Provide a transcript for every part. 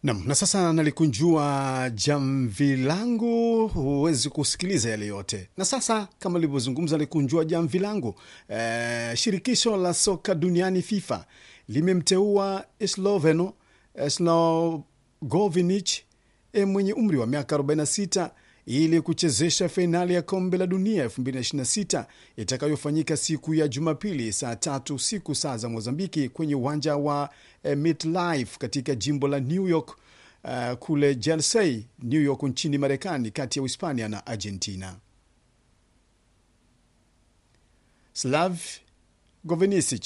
Nam, na sasa nalikunjua jamvi langu, huwezi kusikiliza yale yote. Na sasa kama livyozungumza, nalikunjua jamvi langu. E, shirikisho la soka duniani FIFA limemteua Sloveno Slogovinic e, mwenye umri wa miaka 46 ili kuchezesha fainali ya kombe la dunia 2026 itakayofanyika siku ya Jumapili saa tatu siku saa za Mozambiki kwenye uwanja wa eh, MetLife katika jimbo la New York uh, kule Jersey, New York nchini Marekani, kati ya Uhispania na Argentina. Slav Govenisic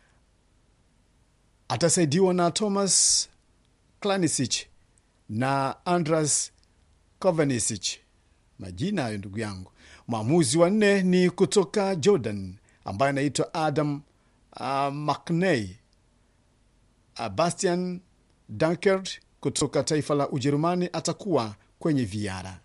atasaidiwa na Thomas Klanisic na Andras Kovanisic. Majina hayo ndugu yangu. Mwamuzi wa nne ni kutoka Jordan ambaye anaitwa Adam uh, Mcney. Uh, Bastian Dankert kutoka taifa la Ujerumani atakuwa kwenye viara.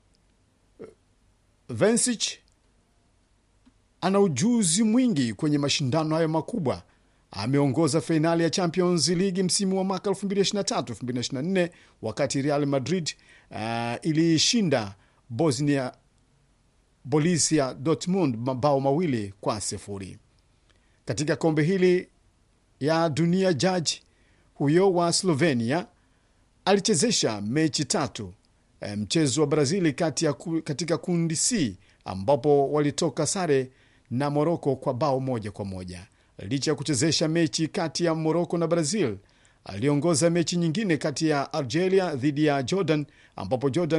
Vensic ana ujuzi mwingi kwenye mashindano hayo makubwa. Ameongoza fainali ya Champions League msimu wa mwaka 2023-2024 wakati Real Madrid uh, iliishinda Bosnia Borussia Dortmund mabao mawili kwa sifuri. Katika kombe hili ya dunia, jaji huyo wa Slovenia alichezesha mechi tatu, eh, mchezo wa Brazili kati ya ku, katika kundi C ambapo walitoka sare na Moroko kwa bao moja kwa moja. Licha ya kuchezesha mechi kati ya Moroko na Brazil, aliongoza mechi nyingine kati ya Algeria dhidi ya Jordan ambapo Jordan